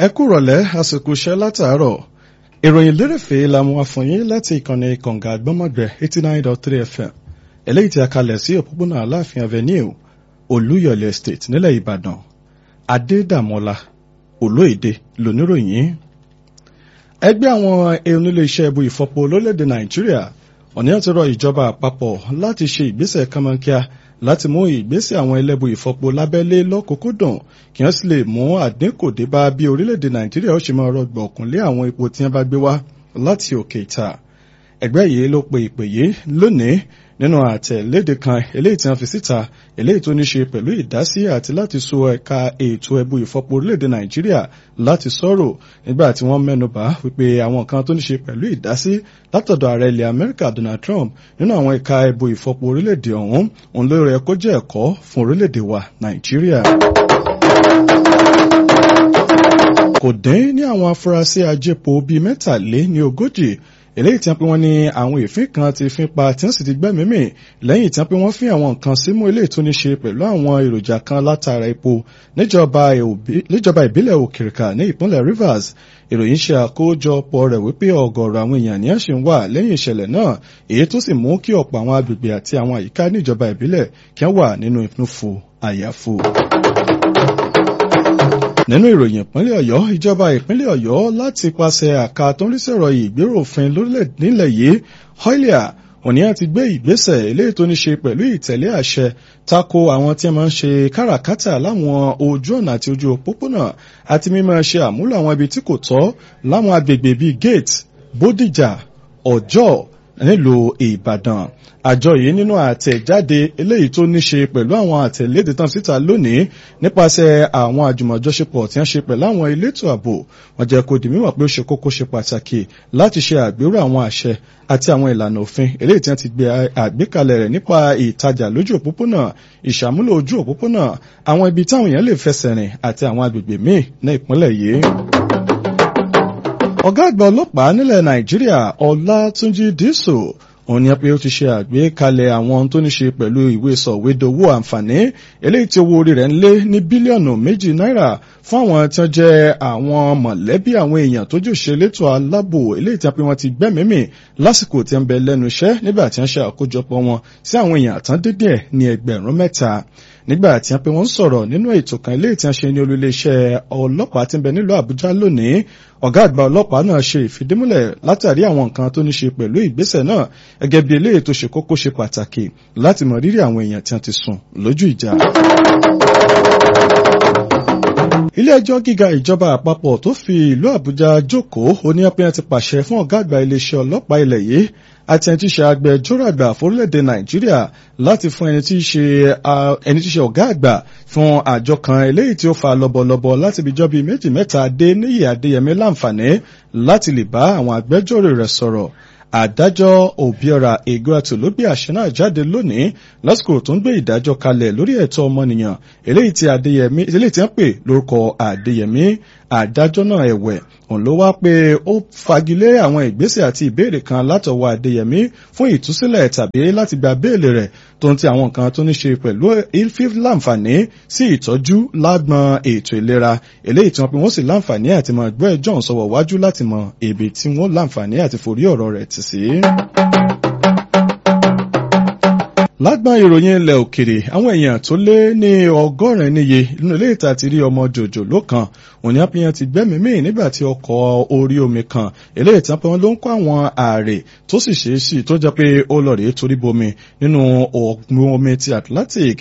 ẹ kú rọ̀lẹ́ àsìkò iṣẹ́ látàárọ̀ ìròyìn lérèfé la mú wá fún yín láti ìkànnì kànga àgbọ́mọ̀gbẹ́ eighty nine dot three fm eléyìí tí a kalẹ̀ sí òpópónà aláàfin avenue olúyọ̀lé estate nílẹ̀ ìbàdàn adédàmọ́lá olóyèdè lóníròyìn ẹgbẹ́ àwọn oníléeṣẹ́ ibu ìfọpo lórílẹ̀‐èdè nàìjíríà ọ̀nìyàn ti rọ ìjọba àpapọ̀ láti ṣe ìgbésẹ̀ kánmọ́nkíá láti mú ìgbésẹ̀ àwọn ẹlẹ́bu ìfọpo lábẹ́lé lọ́kùnkúndùn kí wọ́n sì lè mú àdínkù dé bá bí orílẹ̀-èdè nàìjíríà ó ṣe máa rọgbọ̀kún lé àwọn epo tí wọ́n bá gbé wá láti òkè ìta ẹgbẹ́ yìí ló pe ìpè yìí lónìí nínú àtẹ̀léde kan eléyìí tí wọ́n fi síta eléyìí tó ní ṣe pẹ̀lú ìdásí àti láti so ẹ̀ka ètò ẹbu ìfọpo orílẹ̀-èdè nàìjíríà láti sọ̀rọ̀ nígbà tí wọ́n mẹ́nubà wípé àwọn kan tó ní ṣe pẹ̀lú ìdásí látọ̀dọ̀ ààrẹ ilẹ̀ amẹ́ríkà donald trump nínú àwọn ẹ̀ka ẹbu ìfọpo orílẹ̀-èdè ọ̀hún òun ló rẹ kó jẹ́ ẹ̀kọ́ fún orílẹ̀-èdè wa nàìjíríà kò dín ní àwọn afurasí ajépo bíi mẹ́tàlé ní ogójì eléyìí tí wọ́n pe wọ́n ní àwọn èéfín kan ti fín pa tí wọ́n sì ti gbẹ́mìí mì lẹ́yìn tí wọ́n pe wọ́n fín àwọn nǹkan símú eléyìí tó ní ṣe pẹ̀lú àwọn èròjà kan látara epo níjọba ìbílẹ̀ òkèrìkà ní ìpínlẹ̀ rivers ìròyìn ṣe àkójọpọ̀ rẹ̀ wípé ọ̀gọ̀ọ̀rọ̀ àwọn èèyàn ní àṣì ń wà lẹ́yìn ìṣẹ̀lẹ̀ náà èyí tó sì mú kí ọ̀pọ̀ àwọn agbègbè àti àwọn àyíká níjọba ìbílẹ̀ kí wọ́n wà nínú ìfúnfò àyàfò nínú ìròyìn ìpínlẹ̀ ọ̀yọ́ ìjọba ìpínlẹ̀ ọ̀yọ́ láti pàṣẹ àka tó ń rí sọ̀rọ̀ ìgbéròfin lórílẹ̀ nílẹ̀ yìí hoilia òní àti gbé ìgbésẹ̀ eléyìí tó ní ṣe pẹ̀lú ìtẹ̀lé àṣẹ tako àwọn tí a máa ń ṣe káràkátà láwọn ojú ọ̀nà àti ojú òpópónà àti mímọ́ ṣe àmúlò àwọn ibi tí kò tọ́ láwọn agbègbè bíi gate bódìjà ọjọ́ nílùú ìbàdàn àjọ yìí nínú àtẹ̀jáde eléyìí tó ní ṣe pẹ̀lú àwọn àtẹ̀lédè tán síta lónìí nípasẹ̀ àwọn àjùmọ̀jọṣepọ̀ tí wọ́n ṣe pẹ̀lú àwọn elétò ààbò wọ́n jẹ́ kó di mímọ̀ pé ó ṣe kókó ṣe pàtàkì láti ṣe àgbérò àwọn àṣẹ àti àwọn ìlànà òfin eléyìí tí wọ́n ti gbé àgbékalẹ̀ rẹ̀ nípa ìtajà lójú òpópónà ìṣàmúlò ojú òpópónà àwọn ibi táwọn èèyàn lè fẹsẹ̀ rìn àti àwọn agbègbè míì ní ìpínlẹ̀ yìí ọ̀gá àgbà ọlọ́pàá nílẹ̀ nàìjíríà ọlátúnjí dísò òun ni pé ó ti ṣe àgbékalẹ̀ àwọn tó ní ṣe pẹ̀lú ìwé sọ̀wédowó àǹfààní eléyìí tí owó orí rẹ̀ ń lé ní bílíọ̀nù méjì náírà fún àwọn tí wọ́n jẹ́ àwọn mọ̀lẹ́bí àwọn èèyàn tó jù ṣe létò aláàbò eléyìí tí wọ́n ti gbẹ́mìímì lásìkò tí wọ́n bẹ lẹ́nu iṣẹ́ nígbà tí wọ́n ṣe àkójọpọ̀ wọn sí àwọn èèyàn àtàn dídíẹ̀ ní ẹgbẹ̀rún mẹ́ta nígbà tí wọ́n pe wọ́n sọ̀rọ̀ nínú ètò kan eléyìí tí wọ́n ṣe ní olúléeṣẹ́ ọlọ́pàá tí ń bẹ nílùú àbújá lónìí ọ̀gá àgbà ọlọ́pàá náà ṣe ìfidímúlẹ̀ látàrí àwọn nǹkan tó ní ṣe pẹ̀lú ìgbésẹ̀ náà gẹ́gẹ́ bí eléyìí tó ṣe kókó ṣe pàtàkì láti mọ rírì àwọn èèyàn tí wọ́n ti sùn lójú ìjà. ilé ẹjọ́ gíga ìjọba àpapọ̀ tó fi ìlú àbújá jókòó oníyàpẹ́yàn ti pàṣẹ fún ọ̀gá àgbà iléeṣẹ́ ọlọ́pàá ilẹ̀ yìí àti ẹni tí í ṣe agbẹjọ́rò àgbà fórílẹ̀-èdè nàìjíríà láti fún ẹni tí í ṣe ẹni tí í ṣe ọ̀gá àgbà fún àjọ kan eléyìí tí ó fa lọ́bọ̀lọ́bọ̀ láti bí jọ́ bíi méjì mẹ́ta dé níyì adéyẹmí láǹfààní láti lè bá àwọn agbẹjọ́rò rẹ̀ sọ̀rọ̀ adájọ́ òbíọ́ra egoato ló gbé àṣẹ náà jáde lónìí lásìkò tó ń gbé ìdájọ́ kalẹ̀ lórí ẹ̀tọ́ ọmọnìyàn eléyìí tí adéyẹmí eléyìí tí wọ́n pè lórúkọ adéyẹmí adájọ́ náà ẹ̀wẹ̀ òun ló wá pé ó fagilé àwọn ìgbésẹ̀ àti ìbéèrè kan látọwọ́ adéyẹmí fún ìtúsílẹ̀ tàbí láti gba béèlì rẹ̀ tó ń ti àwọn nǹkan tó ní ṣe pẹ̀lú ilfif láǹfààní sí ìtọ́jú lágbọn ètò ìlera eléyìí tí wọ́n pe wọ́n sì láǹfààní àti mọ ẹgbẹ́ john sọ̀wọ́ wájú láti mọ èbè tí wọ́n láǹfààní àti forí ọ̀rọ̀ rẹ̀ tì sí lágbọn ìròyìn ilẹ̀ òkèrè àwọn èèyàn tó lé ní ọgọ́rin níye nínú ilé ìta ti rí ọmọ jòjòló kan òní àpéyàn ti gbẹ́mìí mì nígbà tí ọkọ̀ orí omi kan eléyìí tí wọ́n ló ń kó àwọn ààrẹ tó sì ṣeé sí tó jẹ́ pé ó lọ rèé torí bomi nínú ọ̀gbun omi ti Atlantic